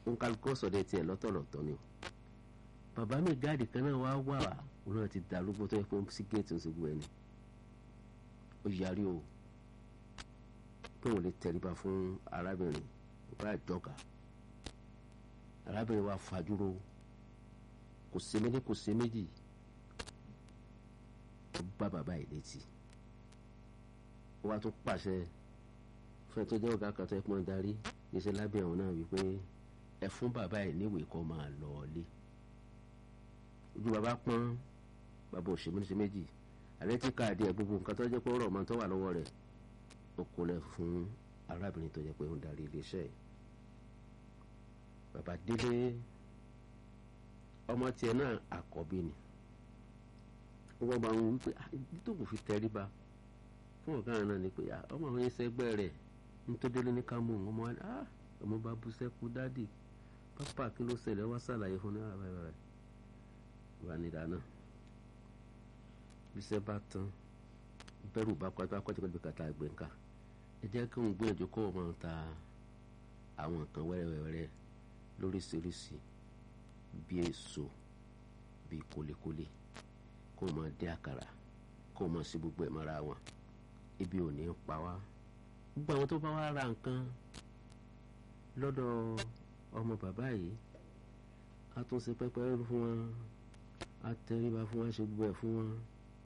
nkálukọ́ sọ̀dẹ̀ tiẹ̀ lọ́tọ̀ọ̀tọ̀ ni o bàbá mi gáàdì kan náà wá wà òun náà ti dàrúgbó tó yẹ kó sí géètì ń segú ẹni ó yarí o pé òun lè tẹríba fún arábìnrin bá jọga arábìnrin wa fajúro kò sí méjì kò sí méjì ó bá bàbá yìí létí ó wá tún pàṣẹ fún ẹ tó jẹ́ ọ̀gá kan tó yẹ kó máa darí níṣẹ́ lábẹ́ ọ̀hún náà wípé ẹ fún bàbá yìí níwèé kó máa lọ ilé ojú bàbá pọ́n bàbá òṣèlú ní ṣe méjì àlẹ́ tí káàdì ẹ̀ gbogbo nǹkan tó jẹ́ pé ó rọ̀ mọ́ tó wà lọ́wọ́ rẹ̀ ó kó lẹ̀ fún arábìnrin tó jẹ́ pé ó ń darí iléeṣẹ́ yìí bàbá délé ọmọ tiẹ̀ náà àkọ́bí ni wọ́n bá ń wí pé ibi tó kò fi tẹríba fún ọ̀gá rẹ̀ náà ni pé ọmọ àwọn ẹsẹ̀ ẹgbẹ́ rẹ̀ nítorí ní ká mú òun ọmọ wa ọmọ bá bú sẹ́kù dádì pápá kí ló ṣẹlẹ̀ wá ṣàlàyé fún náà báyìí báyìí wà ní ìdáná bíṣẹ́ bá tán bẹ́rù bá kọ́ bá kọ́jú kọ́jú kàtà gbẹ̀ǹkà ẹ jẹ́ kí òun gbìyànjú kó o máa ta àwọn nǹkan wẹ́rẹ́wẹ́rẹ́ lóríṣiríṣi bíi èso bíi kólékólé kó o máa dé àkàrà kó o máa ṣe gbogbo ẹ̀ mọ́ra wọn ibi ò ní pa wá gbogbo àwọn tó bá wá ra nǹkan lọ́dọ̀ ọmọ bàbá yìí a tún ṣe pẹ́pẹ́ fún wọn a tẹríba fún wọn ṣe gbogbo ẹ̀ fún wọn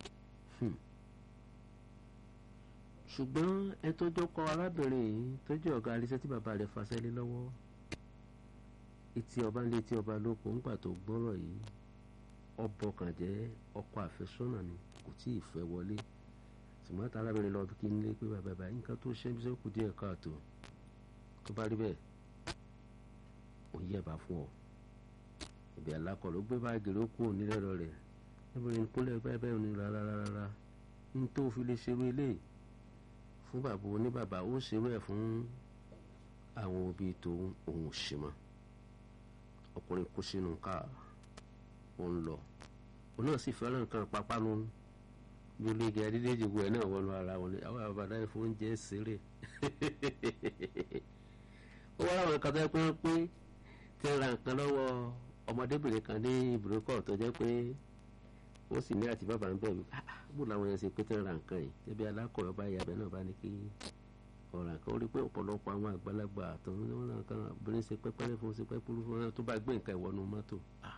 ṣùgbọ́n ẹ tó jókòó arábìnrin yìí tó jẹ́ ọ̀gá aríṣẹ́ tí bàbá rẹ̀ fàṣẹ lé lọ́wọ́ etí ọba ńlé etí ọba lóko ńgbà tó gbọ́rọ̀ yìí ọbọ̀ kàn jẹ́ ọkọ àfẹ́sọ́nà ni kò tí ì fẹ́ wọlé ṣùgbọ́n tá arábìnrin lọ kí n lé pé bàbá bàbá nǹkan tó ṣe bí sẹ́kù díẹ̀ káàtó tó bá rí bẹ́ẹ̀ ò yẹ̀bà fún ọ ìbí alákọ̀ ló gbé báàgì ló kú òní lẹ́rọ rẹ̀ ẹbìnrin kúnlẹ̀ bẹ́ẹ̀ bẹ́ẹ̀ ni rárá rárá ní tó fi lè ṣerú eléyìí fún bàbá oníbàbá ó ṣerú ẹ̀ fún àwọn òbí tó òun ṣe mọ́ ọkùnrin kú sínú káà ó ń lọ òun náà sì fẹ́ràn nǹkan pápánu gbogbo igi adídéjì gbogbo ẹ̀ náà wọnú ara wọn ni àwọn àbàdá ẹ̀ fún oúnjẹ ṣeré ó wá láwọn kan tó yẹ pé wọ́n pé tí ń ra nǹkan lọ́wọ́ ọmọdébìnrin kan ní ibùdókọ̀ tó jẹ́ pé ó sì ní àti bàbá ń bẹ̀rù bó làwọn yẹn ṣe pé tí ń ra nǹkan yìí ṣebí alákọ̀ọ́ bá yabẹ̀ náà bá ní kí ọ̀ràn kan ó rí pé ọ̀pọ̀lọpọ̀ àwọn àgbàlagbà àtọ̀hún ní wọ́n náà kan obìnrin ṣe pẹ́pẹ́rẹ́ fún ṣe pẹ́pẹ́rẹ́ fún wọn tó bá gbé nǹkan ìwọ́nu mọ́tò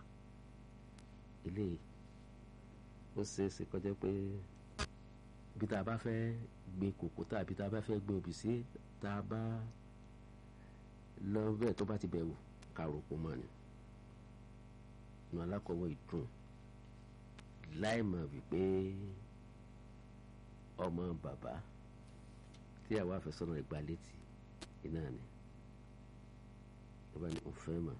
ilé ó ṣe é ṣe kọjá pé bí tá a bá fẹ́ gbé kòkó tàbí tá a bá fẹ́ gbé òbí sí tá a bá lọ bẹ́ẹ̀ tó bá ti bẹ̀wò kàròkò mọ́ ni inú alákọ̀wé ìdùn láì mọ̀ wípé ọmọ bàbá tí àwọn afẹ́sọ́nà ìgbà létí iná ni lọ́ba ni òun fẹ́ mọ̀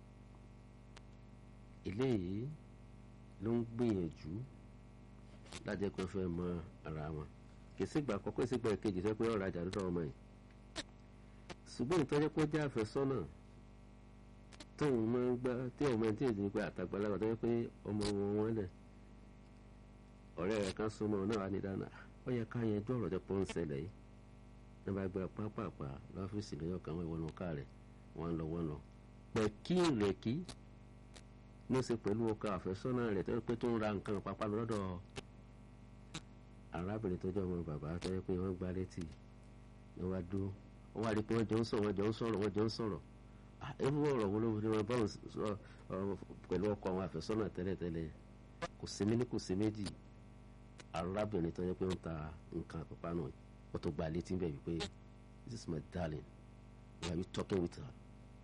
eléyìí ló ń gbìyànjú lájẹ́ pé fẹ́ mọ ara wọn kìsìgbà àkọ́kọ́ ìsìgbà kejì sọ pé ọ̀rọ̀ ajá lọ́dọ̀ ọmọ yìí ṣùgbọ́n ìtọ́jú pé ó jẹ́ àfẹ́sọ́nà tóun máa ń gbá tí ọmọ ẹni tí èdè ní pé àtàgbàlagbà tó yẹ pé ọmọ wọn wọn lẹ̀ ọ̀rẹ́ rẹ̀ kan súnmọ́ náà wà ní dáná ó yẹ ká yanjú ọ̀rọ̀ tó pọ̀ ń ṣẹlẹ̀ yìí ní bá gba pápápá lọ́fíìsì lọ́yọ̀ kan wọ́n ìwọ́nù ká rẹ̀ wọ́n lọ wọ́n lọ. pẹ̀kí ìrẹ̀kí ló ṣe pẹ̀lú ọkọ àfẹ́sọ́nà rẹ̀ tó yẹ pé tó ń ra nǹkan pápá lọ́dọ̀ arábìnrin tó jẹ́ ọmọ bàbá tó yẹ pé wọ́n gbá létí ni wọ́n dúró wọ́n wá rí i pé wọ́n jọ ń sọ̀rọ̀ wọ́n jọ ń sọ̀rọ̀ wọ́n jọ ń sọ̀rọ̀ ewu ọ̀rọ̀ wo ló ní wọn bá wọn pẹ̀lú ọkọ àwọn àfẹ́sọ́nà tẹ́lẹ̀tẹ́lẹ̀ kò sí méní kò sí méjì arábìnrin tó yẹ pé ń ta nǹkan àpapọ̀ náà wọ́n tó gba létí bẹ́ẹ̀ wípé this is my darling why are you talking with her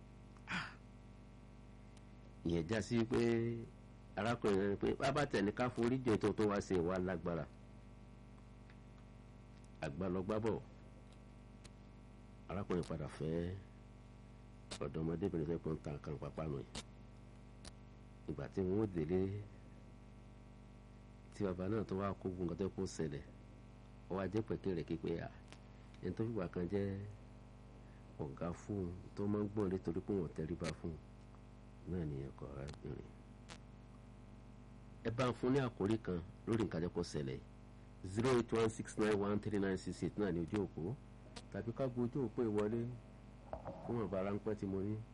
ìyẹn já sí pé arákùnrin rẹ pé bàbá tẹ̀lé ká forí jẹ tó tó wá sí ìwà lágbára àgbàlọ́gbàbọ̀ arákùnrin padà fẹ́ ọ̀dọ́mọdébìnrin fẹ́ pọ́n ta nǹkan pápánu yìí ìgbà tí wọ́n délé tí bàbá náà tó wá kó gun nǹkan tó kó ṣẹlẹ̀ ó wá jẹ́ pẹ̀kẹ́ rẹ̀ képe à ẹni tó fìgbà kan jẹ́ ọ̀gá fún un tó máa ń gbọ́n nítorí pé wọ́n tẹríba fún un náà ní ẹ̀kọ́ arábìnrin ẹ bá ń fún ní àkórí kan lórí nǹkan tó kó ṣẹlẹ̀ zero eight one six nine one three nine six eight náà ní ojú òpó tàbí ká gbọ́ ojú òpó ìwọlé fún ọ̀bá ráńpẹ́ tí mo ní